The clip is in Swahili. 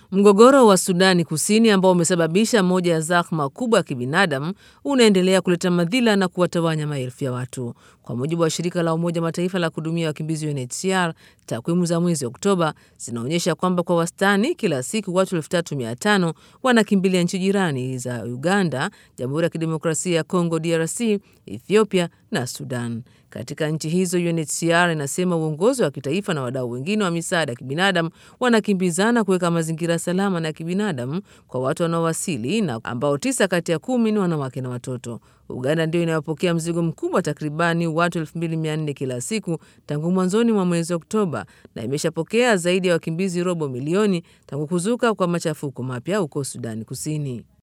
Mgogoro wa Sudani Kusini ambao umesababisha moja ya zahma kubwa ya kibinadamu unaendelea kuleta madhila na kuwatawanya maelfu ya watu. Kwa mujibu wa shirika la Umoja Mataifa la kuhudumia wakimbizi UNHCR, takwimu za mwezi Oktoba zinaonyesha kwamba kwa wastani kila siku watu 3500 wanakimbilia nchi jirani za Uganda, Jamhuri ya Kidemokrasia ya Kongo DRC, Ethiopia na Sudan. Katika nchi hizo UNHCR inasema uongozi wa kitaifa na wadau wengine wa misaada ya kibinadamu wanakimbizana kuweka mazingira salama na ya kibinadamu kwa watu wanaowasili na ambao tisa kati ya kumi ni wanawake na watoto. Uganda ndio inayopokea mzigo mkubwa takribani watu 2400 kila siku tangu mwanzoni mwa mwezi Oktoba na imeshapokea zaidi ya wakimbizi robo milioni tangu kuzuka kwa machafuko mapya huko Sudani Kusini.